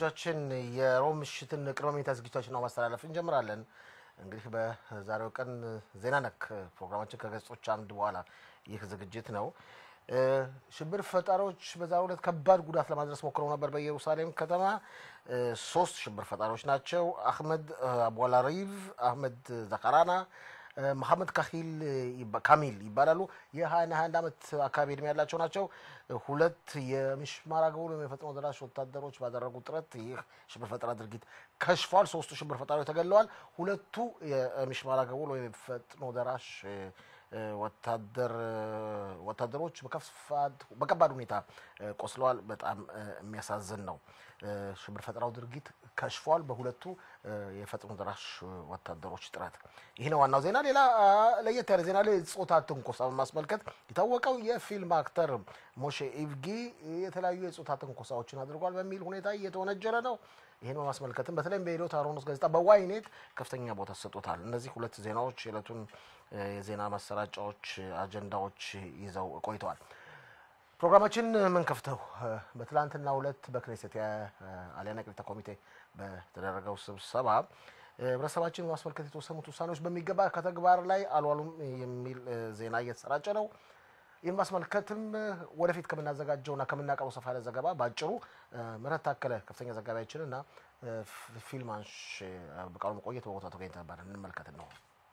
ተመልካቾቻችን የሮብ ምሽትን ቅድመ መኝታ ዝግጅቶችን ነው ማስተላለፍ እንጀምራለን። እንግዲህ በዛሬው ቀን ዜና ነክ ፕሮግራማችን ከገጾች አምድ በኋላ ይህ ዝግጅት ነው። ሽብር ፈጣሪዎች በዛሬው ዕለት ከባድ ጉዳት ለማድረስ ሞክረው ነበር በኢየሩሳሌም ከተማ። ሶስት ሽብር ፈጣሪዎች ናቸው። አህመድ አቡላሪቭ፣ አህመድ ዘካራና መሐመድ ካሂል ካሚል ይባላሉ። የ21 21 ዓመት አካባቢ እድሜ ያላቸው ናቸው። ሁለት የሚሽማር አገቡል ወይም የፈጥኖ ደራሽ ወታደሮች ባደረጉት ጥረት ይህ ሽብር ፈጠራ ድርጊት ከሽፏል። ሶስቱ ሽብር ፈጣሪዎች ተገድለዋል። ሁለቱ የሚሽማር አገቡል ወይም የፈጥኖ ደራሽ ወታደር ወታደሮች በከባድ ሁኔታ ቆስለዋል። በጣም የሚያሳዝን ነው። ሽብር ፈጠራው ድርጊት ከሽፏል በሁለቱ የፈጥኖ ደራሽ ወታደሮች ጥረት። ይህ ነው ዋናው ዜና። ሌላ ለየት ያለ ዜና ላይ ጾታ ትንኮሳ በማስመልከት የታወቀው የፊልም አክተር ሞሼ ኢቭጊ የተለያዩ የጾታ ትንኮሳዎችን አድርጓል በሚል ሁኔታ እየተወነጀለ ነው። ይህን በማስመልከትም በተለይም በኢዶት አሮኖስ ጋዜጣ በዋይኔት ከፍተኛ ቦታ ተሰጥቶታል። እነዚህ ሁለት ዜናዎች የዕለቱን የዜና ማሰራጫዎች አጀንዳዎች ይዘው ቆይተዋል። ፕሮግራማችን ምን ከፍተው በትላንትና ሁለት በክኔሴት የአልያና ቅሊታ ኮሚቴ በተደረገው ስብሰባ ህብረተሰባችን በማስመልከት የተወሰኑት ውሳኔዎች በሚገባ ከተግባር ላይ አልዋሉም የሚል ዜና እየተሰራጨ ነው። ይህን ማስመልከትም ወደፊት ከምናዘጋጀውና ከምናቀርበው ሰፋ ያለ ዘገባ በአጭሩ ምህረት ታከለ ከፍተኛ ዘጋቢያችን እና ፊልማንሽ በቃሉ መቆየት በቦታ ተገኝተ ነበር። እንመልከት ነው።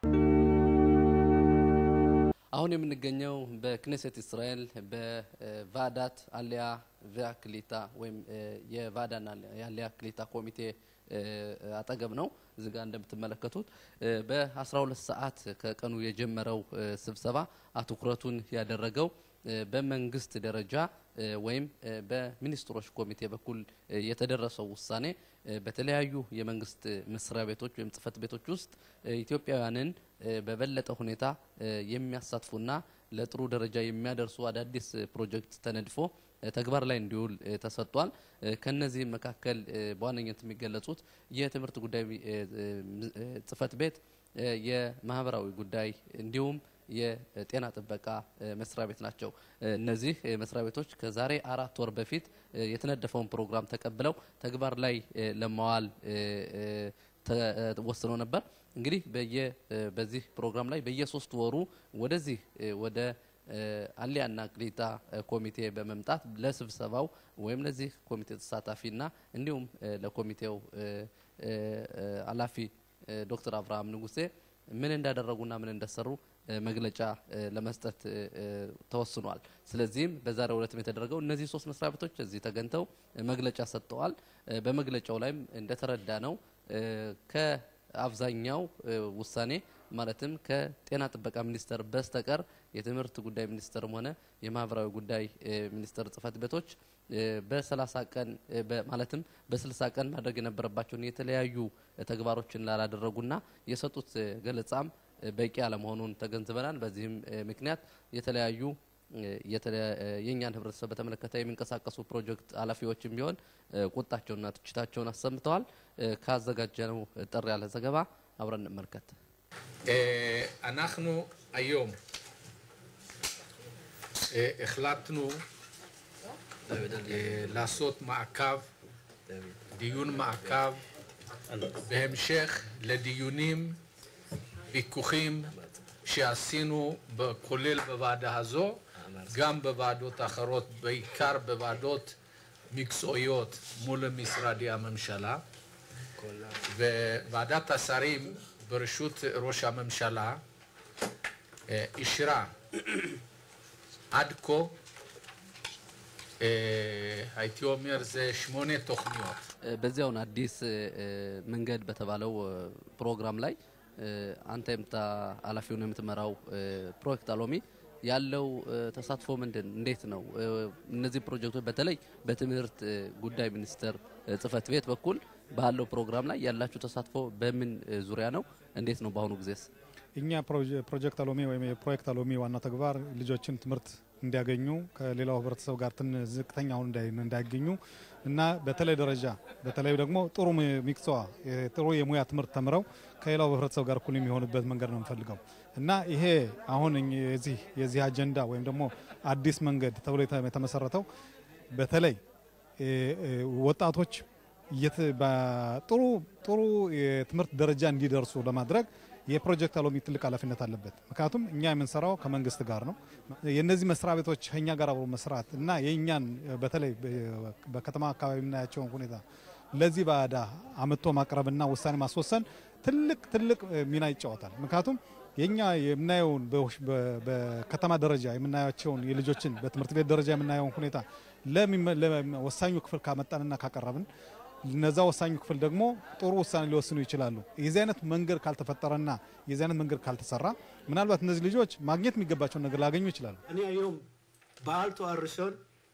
አሁን የምንገኘው በክኔሴት እስራኤል በቫዳት አሊያ ቪያ ክሊታ ወይም የቫዳና የአሊያ ክሊታ ኮሚቴ አጠገብ ነው። እዚህ ጋር እንደምትመለከቱት በ12 ሰዓት ከቀኑ የጀመረው ስብሰባ አትኩረቱን ያደረገው በመንግስት ደረጃ ወይም በሚኒስትሮች ኮሚቴ በኩል የተደረሰው ውሳኔ በተለያዩ የመንግስት መስሪያ ቤቶች ወይም ጽህፈት ቤቶች ውስጥ ኢትዮጵያውያንን በበለጠ ሁኔታ የሚያሳትፉና ለጥሩ ደረጃ የሚያደርሱ አዳዲስ ፕሮጀክት ተነድፎ ተግባር ላይ እንዲውል ተሰጥቷል። ከነዚህም መካከል በዋነኝነት የሚገለጹት የትምህርት ጉዳይ ጽህፈት ቤት፣ የማህበራዊ ጉዳይ እንዲሁም የጤና ጥበቃ መስሪያ ቤት ናቸው። እነዚህ መስሪያ ቤቶች ከዛሬ አራት ወር በፊት የተነደፈውን ፕሮግራም ተቀብለው ተግባር ላይ ለማዋል ተወስነው ነበር። እንግዲህ በየ በዚህ ፕሮግራም ላይ በየሶስት ወሩ ወደዚህ ወደ አሊያና ቅሊታ ኮሚቴ በመምጣት ለስብሰባው ወይም ለዚህ ኮሚቴ ተሳታፊና እንዲሁም ለኮሚቴው ኃላፊ ዶክተር አብርሃም ንጉሴ ምን እንዳደረጉና ምን እንደሰሩ መግለጫ ለመስጠት ተወስኗል። ስለዚህም በዛሬው ዕለትም የተደረገው እነዚህ ሶስት መስሪያ ቤቶች እዚህ ተገኝተው መግለጫ ሰጥተዋል። በመግለጫው ላይም እንደተረዳ ነው ከአብዛኛው ውሳኔ ማለትም ከጤና ጥበቃ ሚኒስቴር በስተቀር የትምህርት ጉዳይ ሚኒስቴርም ሆነ የማህበራዊ ጉዳይ ሚኒስቴር ጽህፈት ቤቶች በሰላሳ ቀን ማለትም በስልሳ ቀን ማድረግ የነበረባቸውን የተለያዩ ተግባሮችን ላላደረጉና የሰጡት ገለጻም በቂ አለመሆኑን ተገንዝበናል። በዚህም ምክንያት የተለያዩ የእኛን ህብረተሰብ በተመለከተ የሚንቀሳቀሱ ፕሮጀክት ኃላፊዎችም ቢሆን ቁጣቸውና ትችታቸውን አሰምተዋል። ካዘጋጀነው ጠር ያለ ዘገባ አብረን እንመልከት። אנחנו היום החלטנו לעשות מעקב, דיון מעקב, בהמשך לדיונים, ויכוחים שעשינו, כולל בוועדה הזו, גם בוועדות אחרות, בעיקר בוועדות מקצועיות מול משרדי הממשלה. וועדת השרים בראשות ראש הממשלה אישרה עד כה, הייתי אומר, זה שמונה תוכניות. በዚያውን አዲስ መንገድ በተባለው ፕሮግራም ላይ አንተ የምታ ኃላፊውን የምትመራው ፕሮጀክት አሎሚ ያለው ተሳትፎ ምንድን እንዴት ነው? እነዚህ ፕሮጀክቶች በተለይ በትምህርት ጉዳይ ሚኒስቴር ጽህፈት ቤት በኩል ባለው ፕሮግራም ላይ ያላችሁ ተሳትፎ በምን ዙሪያ ነው? እንዴት ነው በአሁኑ ጊዜስ? እኛ ፕሮጀክት አሎሚ ወይም የፕሮጀክት አሎሚ ዋና ተግባር ልጆችን ትምህርት እንዲያገኙ ከሌላው ህብረተሰብ ጋር ትን ዝቅተኛ አሁን እንዳይገኙ እና በተለይ ደረጃ በተለይ ደግሞ ጥሩ ሚክሰዋ ጥሩ የሙያ ትምህርት ተምረው ከሌላው ህብረተሰብ ጋር እኩል የሚሆንበት መንገድ ነው የምፈልገው እና ይሄ አሁን የዚህ የዚህ አጀንዳ ወይም ደግሞ አዲስ መንገድ ተብሎ የተመሰረተው በተለይ ወጣቶች የት- በጥሩ ጥሩ የትምህርት ደረጃ እንዲደርሱ ለማድረግ የፕሮጀክት አሎሚ ትልቅ ኃላፊነት አለበት። ምክንያቱም እኛ የምንሰራው ከመንግስት ጋር ነው። የእነዚህ መስሪያ ቤቶች ከኛ ጋር አብሮ መስራት እና የእኛን በተለይ በ- በከተማ አካባቢ የምናያቸውን ሁኔታ ለዚህ ባዳ አምጥቶ ማቅረብና ውሳኔ ማስወሰን ትልቅ ትልቅ ሚና ይጫወታል። ምክንያቱም የኛ የምናየውን በውሽ- በ- በከተማ ደረጃ የምናያቸውን የልጆችን በትምህርት ቤት ደረጃ የምናየውን ሁኔታ ለሚመ- ለወሳኙ ክፍል ካመጣንና ካቀረብን እነዛ ወሳኙ ክፍል ደግሞ ጥሩ ውሳኔ ሊወስኑ ይችላሉ። የዚህ አይነት መንገድ ካልተፈጠረና የዚህ አይነት መንገድ ካልተሰራ ምናልባት እነዚህ ልጆች ማግኘት የሚገባቸውን ነገር ላገኙ ይችላሉ። אני היום בעל תואר ראשון,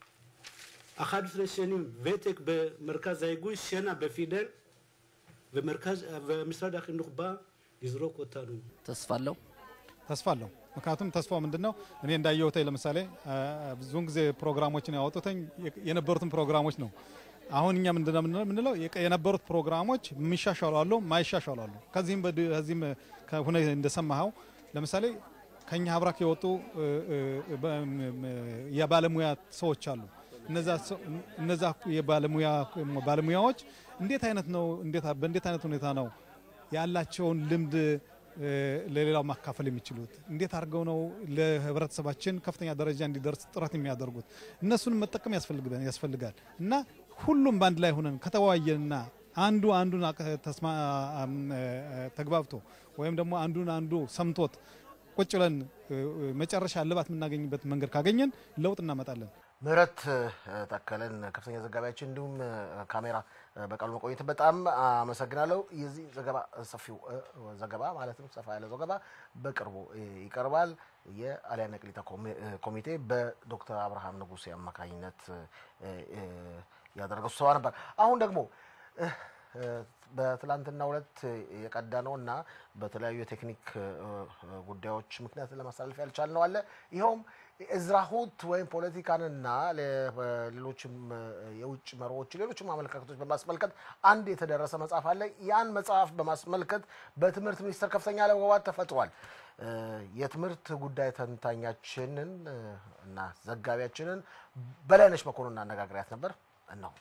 11 שנים ותק במרכז ההיגוי, שנה בפידל, ומרכז, ומשרד החינוך בא לזרוק אותנו. ተስፋ አለው። ተስፋ አለው። ምክንያቱም ተስፋው ምንድን ነው? እኔ እንዳየሁት ለምሳሌ አ፣ ብዙውን ጊዜ ፕሮግራሞችን ያወጡትኝ የነበሩትን ፕሮግራሞች ነው። አሁን እኛ ምንድን ነው የምንለው- የምንለው የቀ- የነበሩት ፕሮግራሞች የሚሻሻሉ አሉ፣ ማይሻሻሉ አሉ። ከዚህም በድ- ከዚህም ከሁነ እንደሰማኸው ለምሳሌ ከኛ ሀብራክ የወጡ እ፣ እ፣ በ- ም- የባለሙያ ሰዎች አሉ። እነዛ ሰው- እነዛ የባለሙያ ባለሙያዎች እንዴት አይነት ነው እንዴት በእንዴት አይነት ሁኔታ ነው ያላቸውን ልምድ እ፣ ለሌላው ማካፈል የሚችሉት እንዴት አድርገው ነው ለህብረተሰባችን ከፍተኛ ደረጃ እንዲደርስ ጥረት የሚያደርጉት እነሱን መጠቀም ያስፈልግበን ያስፈልጋል እና ሁሉም በአንድ ላይ ሆነን ከተወያየንና አንዱ አንዱን አቀ- ተስማ አም፣ እ፣ ተግባብቶ ወይም ደግሞ አንዱን አንዱ ሰምቶት ቁጭ ብለን እ፣ እ፣ መጨረሻ እልባት የምናገኝበት መንገድ ካገኘን ለውጥ እናመጣለን። ምህረት እ፣ ተከለን ከፍተኛ ዘጋቢያችን እንዲሁም እ፣ ካሜራ እ፣ በቃሉ መቆየት በጣም አመሰግናለሁ። የዚህ ዘገባ ሰፊው እ፣ ዘገባ ማለትም ሰፋ ያለ ዘገባ በቅርቡ እ፣ ይቀርባል። የአልያና ቅሊታ ኮሚ- እ፣ ኮሚቴ በዶክተር አብርሃም ንጉሴ አማካኝነት እ፣ እ፣ ያደረገው ስብሰባ ነበር። አሁን ደግሞ እ፣ እ፣ በትላንትና ሁለት የቀዳ ነው እና በተለያዩ የቴክኒክ እ፣ እ፣ ጉዳዮች ምክንያት ለማስተላለፍ ያልቻልነው አለ ይኸውም እዝራሁት ወይም ፖለቲካንና ለ- ሌሎችም እ፣ የውጭ መሪዎች ሌሎችም አመለካከቶች በማስመልከት አንድ የተደረሰ መጽሐፍ አለ። ያን መጽሐፍ በማስመልከት በትምህርት ሚኒስቴር ከፍተኛ አለመግባባት ተፈጥሯል። እ፣ የትምህርት ጉዳይ ተንታኛችንን እ፣ እና ዘጋቢያችንን በላይነሽ መኮንን አነጋግሪያት ነበር እነሆ።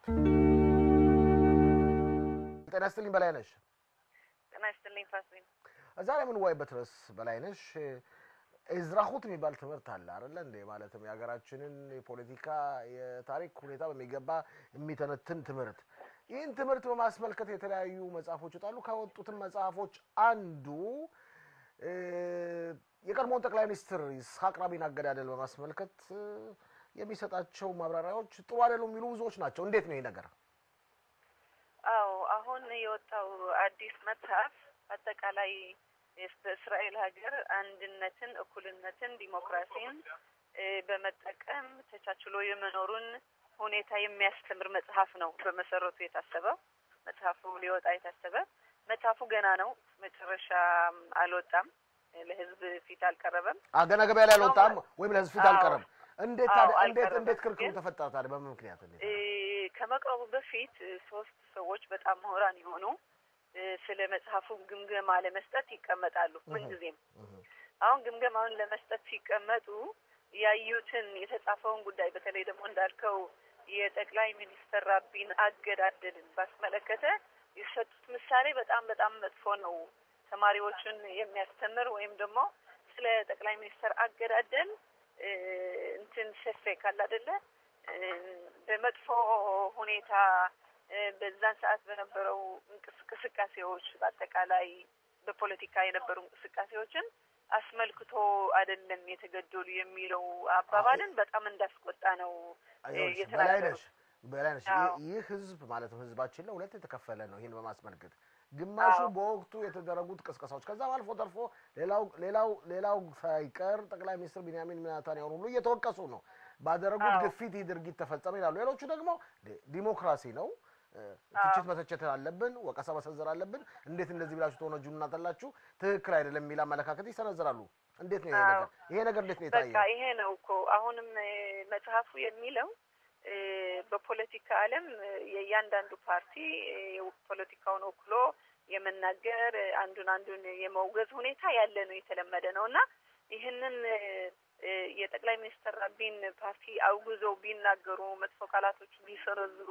ጤና ይስጥልኝ በላይነሽ። ጤና ይስጥልኝ ፋሲል። ዛሬ የምንወያይበት ርዕስ በላይነሽ እዝራሁት የሚባል ትምህርት አለ አይደለ እንዴ? ማለትም የሀገራችንን የፖለቲካ የታሪክ ሁኔታ በሚገባ የሚተነትን ትምህርት። ይህን ትምህርት በማስመልከት የተለያዩ መጽሐፎች ይወጣሉ። ከወጡትን መጽሐፎች አንዱ እ፣ የቀድሞውን ጠቅላይ ሚኒስትር ይስሐቅ ራቢን አገዳደል በማስመልከት እ፣ የሚሰጣቸው ማብራሪያዎች ጥሩ አይደሉም የሚሉ ብዙዎች ናቸው። እንዴት ነው ይህ ነገር? አዎ አሁን የወጣው አዲስ መጽሐፍ አጠቃላይ የስ- በእስራኤል ሀገር አንድነትን፣ እኩልነትን፣ ዲሞክራሲን እ፣ በመጠቀም ተቻችሎ የመኖሩን ሁኔታ የሚያስተምር መጽሐፍ ነው። በመሰረቱ የታሰበው መጽሐፉ ሊወጣ የታሰበ መጽሐፉ ገና ነው፣ መጨረሻ አልወጣም፣ ለህዝብ ፊት አልቀረበም። አ፣ ገና ገበያ ላይ አልወጣም ወይም ለህዝብ ፊት አዎ። አልቀረም። እንዴት አዎ፣ ታዲያ- እንዴት አልቀረበም። እንዴት ክርክሩ ግን- ተፈጠረ ታዲያ? በምን ምክንያት እንዴት? እ፣ ከመቅረቡ በፊት እ፣ ሶስት ሰዎች በጣም ምሁራን የሆኑ እ፣ ስለ መጽሐፉ ግምገማ ለመስጠት ይቀመጣሉ ምንጊዜም። አሁን ግምገማውን ለመስጠት ሲቀመጡ ያዩትን የተጻፈውን ጉዳይ በተለይ ደግሞ እንዳልከው የጠቅላይ ሚኒስትር ራቢን አገዳደልን ባስመለከተ የሰጡት ምሳሌ በጣም በጣም መጥፎ ነው። ተማሪዎቹን የሚያስተምር ወይም ደግሞ ስለ ጠቅላይ ሚኒስትር አገዳደል እ፣ እንትን ሰፌ ካለ አይደለ እ፣ በመጥፎ ሁኔታ እ፣ በዛን ሰዓት በነበረው እንቅስ- እንቅስቃሴዎች በአጠቃላይ በፖለቲካ የነበሩ እንቅስቃሴዎችን አስመልክቶ አይደለም የተገደሉ የሚለው አባባልን በጣም እንዳስቆጣ ነው እ፣ ይኸውልሽ፣ የተናገሩት። በላይነሽ በላይነሽ አዎ። ይህ- ይህ ህዝብ ማለትም ህዝባችን ለሁለት የተከፈለ ነው። ይህን በማስመልከት ግማሹ አዎ። በወቅቱ የተደረጉት ቅስቀሳዎች ከዛም አልፎ ተርፎ ሌላው ሌላው ሌላው ሳይቀር ጠቅላይ ሚኒስትር ቢንያሚን ኔታንያሁን ሁሉ እየተወቀሱ ነው። ባደረጉት አዎ። ግፊት ይህ ድርጊት ተፈጸመ ይላሉ። ሌሎቹ ደግሞ ዲ- ዲሞክራሲ ነው እ፣ ትችት መተቸት አለብን፣ ወቀሳ መሰንዘር አለብን። እንዴት እንደዚህ ብላችሁ ተወነጁ እናጠላችሁ ትክክል አይደለም የሚል አመለካከት ይሰነዝራሉ። እንዴት ነው ይሄ አዎ። ነገር? ይሄ ነገር እንዴት ነው በቃ የታየው? ይሄ ነው እኮ አሁንም እ፣ መጽሐፉ የሚለው እ፣ በፖለቲካ ዓለም እ፣ የእያንዳንዱ ፓርቲ እ፣ ፖለቲካውን ወክሎ የመናገር እ፣ አንዱን አንዱን የመውገዝ ሁኔታ ያለ ነው፣ የተለመደ ነው እና ይህንን እ፣ እ፣ የጠቅላይ ሚኒስትር ራቢን ፓርቲ አውግዘው ቢናገሩ መጥፎ ቃላቶች ቢሰነዝሩ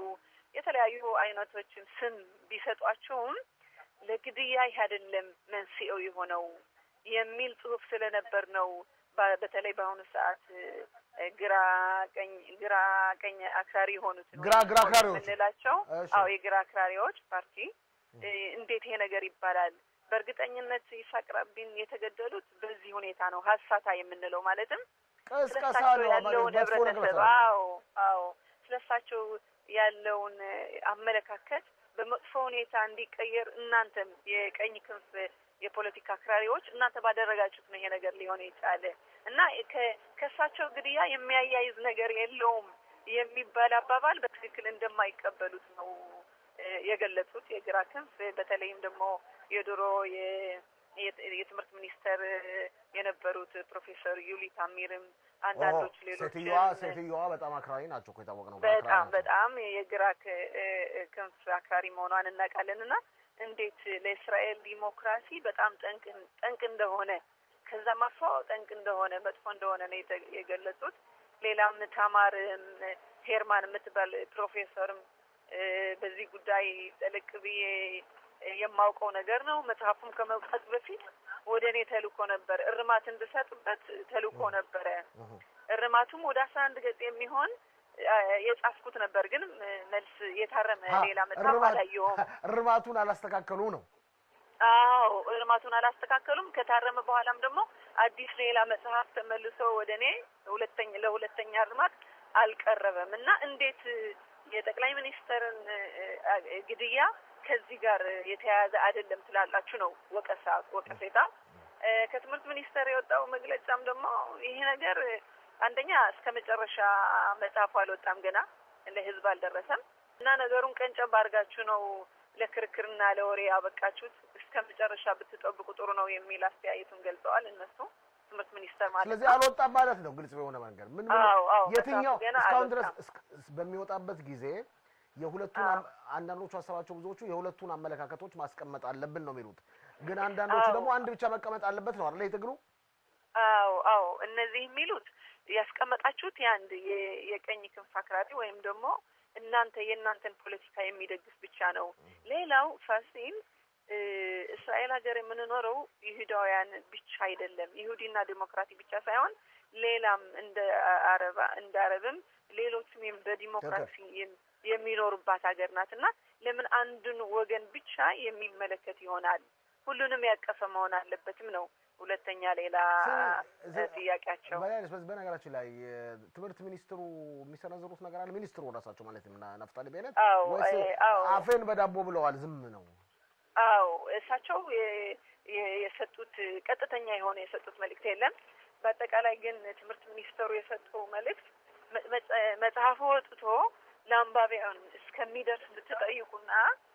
የተለያዩ አይነቶችን ስም ቢሰጧቸውም ለግድያ ይህ አይደለም መንስኤው የሆነው የሚል ጽሁፍ ስለነበር ነው። በ- በተለይ በአሁኑ ሰዓት እ፣ ግራ ቀኝ ግራ ቀኝ አክራሪ የሆኑት ግራ ግራ አክራሪዎች የምንላቸው እሺ። አዎ የግራ አክራሪዎች ፓርቲ እ፣ እንዴት ይሄ ነገር ይባላል? በእርግጠኝነት ይስሐቅ ራቢን የተገደሉት በዚህ ሁኔታ ነው። ሀሳታ የምንለው ማለትም ቅስቀሳ ስለሳቸው ነው ያለውን መጥፎ ነገር ህብረተሰብ መስራት ነው። አዎ አዎ ስለሳቸው ያለውን እ፣ አመለካከት በመጥፎ ሁኔታ እንዲቀየር እናንተም የቀኝ ክንፍ የፖለቲካ አክራሪዎች እናንተ ባደረጋችሁት ነው ይሄ ነገር ሊሆን የቻለ እና ከ- ከእሳቸው ግድያ የሚያያይዝ ነገር የለውም የሚባል አባባል በትክክል እንደማይቀበሉት ነው እ፣ የገለጹት የግራ ክንፍ በተለይም ደግሞ የድሮ የ- የ- የትምህርት ሚኒስተር እ፣ የነበሩት ፕሮፌሰር ዩሊ ታሚርም አንዳንዶች ኦሆ፣ ሌሎች ሴትዮዋ ሴትዮዋ በጣም አክራሪ ናቸው እኮ የታወቀ ነው። በጣም አክራሪ ናቸው። በጣም የግራ ክ- እ- እ- ክንፍ አክራሪ መሆኗን እናውቃለን እና እንዴት ለእስራኤል ዲሞክራሲ በጣም ጠንቅ ጠንቅ እንደሆነ ከዛም አልፎ ጠንቅ እንደሆነ መጥፎ እንደሆነ ነው የተ- የገለጹት። ሌላም ታማርም ሄርማን የምትባል ፕሮፌሰርም እ፣ በዚህ ጉዳይ ጠለቅ ብዬ የማውቀው ነገር ነው። መጽሐፉም ከመውጣቱ በፊት ወደ እኔ ተልኮ ነበር እርማት እንድሰጥበት ተልኮ ነበረ። እርማቱም ወደ አስራ አንድ ገጽ የሚሆን አ፣ የጻፍኩት ነበር፣ ግን እ፣ መልስ የታረመ ሀ፣ ሌላ መጽሐፍ እርማት- አላየሁም። እርማቱን አላስተካከሉ ነው። አዎ እርማቱን አላስተካከሉም። ከታረመ በኋላም ደግሞ አዲስ ሌላ መጽሐፍ ተመልሶ ወደ እኔ ሁለተኛ ለሁለተኛ እርማት አልቀረበም እና እንዴት እ፣ የጠቅላይ ሚኒስትርን እ፣ እ፣ ግድያ ከዚህ ጋር የተያያዘ አይደለም ትላላችሁ ነው ወቀሳ ወቀሴታ። እ፣ ከትምህርት ሚኒስቴር የወጣው መግለጫም ደግሞ ይሄ ነገር እ፣ አንደኛ እስከ መጨረሻ መጽሐፉ አልወጣም ገና ለህዝብ አልደረሰም እና ነገሩን ቀንጨብ አድርጋችሁ ነው ለክርክርና ለወሬ ያበቃችሁት። እስከ መጨረሻ ብትጠብቁ ጥሩ ነው የሚል አስተያየቱን ገልጸዋል እነሱ ትምህርት ሚኒስቴር ማለት ስለዚህ ነው። አልወጣም ማለት ነው። ግልጽ በሆነ መንገድ ምን ምን አዎ አዎ የትኛው መጽሐፉ ገና እስካሁን ድረስ አልወጣም። እስክ- በሚወጣበት ጊዜ የሁለቱን አዎ። አም- አንዳንዶቹ ሀሳባቸው ብዙዎቹ የሁለቱን አመለካከቶች ማስቀመጥ አለብን ነው የሚሉት። ግን አንዳንዶቹ አዎ። ደግሞ አንድ ብቻ መቀመጥ አለበት ነው አይደል? የትግሉ አዎ አዎ እነዚህ የሚሉት ያስቀመጣችሁት የአንድ የ- የቀኝ ክንፍ አክራሪ ወይም ደግሞ እናንተ የእናንተን ፖለቲካ የሚደግፍ ብቻ ነው። ሌላው ፋሲል እ፣ እስራኤል ሀገር የምንኖረው ይሁዳውያን ብቻ አይደለም። ይሁዲና ዲሞክራቲ ብቻ ሳይሆን ሌላም እንደ አረባ እንደ አረብም ሌሎችም የም- በዲሞክራሲ የም- የሚኖሩባት ሀገር ናት እና ለምን አንዱን ወገን ብቻ የሚመለከት ይሆናል? ሁሉንም ያቀፈ መሆን አለበትም ነው ሁለተኛ ሌላ ስለ- እ፣ ጥያቄያቸው በላይ- በዚህ በነገራችን ላይ የትምህርት ሚኒስትሩ የሚሰነዝሩት ነገር አለ። ሚኒስትሩ ራሳቸው ማለት ነው ና- ናፍታሊ ቤነት አዎ ወይስ እ፣ አዎ አፌን በዳቦ ብለዋል? ዝም ነው አዎ እሳቸው የ- የ- የሰጡት ቀጥተኛ የሆነ የሰጡት መልእክት የለም። በአጠቃላይ ግን ትምህርት ሚኒስተሩ የሰጠው መልእክት መ- መጽ- መጽሐፉ ወጥቶ ለአንባቢያን እስከሚደርስ ብትጠይቁና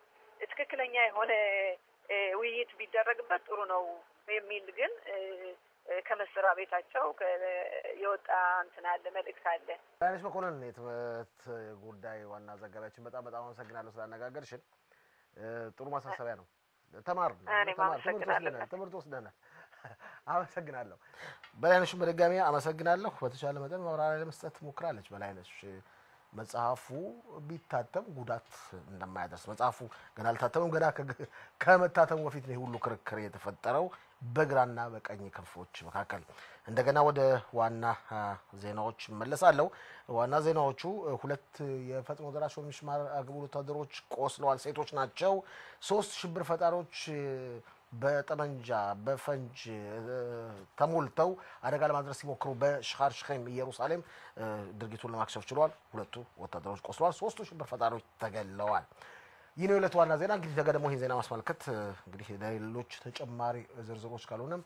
ትክክለኛ የሆነ እ፣ ውይይት ቢደረግበት ጥሩ ነው የሚል ግን እ፣ እ፣ ከመስሪያ ቤታቸው ከ- የወጣ እንትን አለ መልእክት አለ። ዳንሽ መኮንን የትምህርት ጉዳይ ዋና ዘጋቢያችን፣ በጣም በጣም አመሰግናለሁ ስላነጋገርሽን። እ፣ ጥሩ ማሳሰቢያ ነው። ተማር ነው እኔም ተማር፣ ትምህርት አመሰግናለሁ። ወስደናል፣ ትምህርት ወስደናል። አመሰግናለሁ። በላይነሽን በድጋሚ አመሰግናለሁ። በተቻለ መጠን ማብራሪያ ለመስጠት ሞክራለች በላይነሽ። መጽሐፉ ቢታተም ጉዳት እንደማያደርስ መጽሐፉ ገና አልታተምም። ገና ከግ- ከመታተሙ በፊት ነው ይህ ሁሉ ክርክር የተፈጠረው በግራና በቀኝ ክንፎች መካከል። እንደገና ወደ ዋና አ፣ ዜናዎች እመለሳለሁ። ዋና ዜናዎቹ እ፣ ሁለት የፈጥኖ ደራሽ ሚሊሻ አግቡል ወታደሮች ቆስለዋል። ሴቶች ናቸው። ሶስት ሽብር ፈጣሪዎች እ፣ በጠመንጃ በፈንጅ እ፣ ተሞልተው አደጋ ለማድረስ ሲሞክሩ በሻር ሽኼም ኢየሩሳሌም እ፣ ድርጊቱን ለማክሸፍ ችሏል። ሁለቱ ወታደሮች ቆስለዋል። ሶስቱ ሽብር ፈጣሪዎች ተገለዋል። ይህ ነው የዕለቱ ዋና ዜና። እንግዲህ ነገ ደግሞ ይህን ዜና ማስመልከት እ፣ እንግዲህ ሌሎች ተጨማሪ ዝርዝሮች ካልሆነም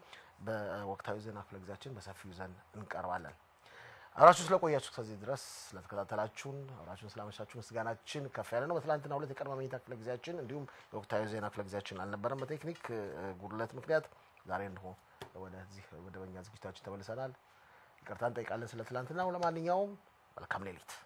በወቅታዊ ዜና ክፍለ ጊዜያችን በሰፊው ይዘን እንቀርባለን። አብራችሁ ስለቆያችሁ ከዚህ ድረስ ስለተከታተላችሁን አብራችሁን ስላመሻችሁ ምስጋናችን ከፍ ያለ ነው። በትላንትና ሁለት የቀድሞ መኝታ ክፍለ ጊዜያችን እንዲሁም የወቅታዊ ዜና ክፍለ ጊዜያችን አልነበረም በቴክኒክ እ፣ ጉድለት ምክንያት። ዛሬ እንሆ ወደዚህ መደበኛ ዝግጅታችን ተመልሰናል። ይቅርታ እንጠይቃለን ስለ ትላንትናው። ለማንኛውም መልካም ሌሊት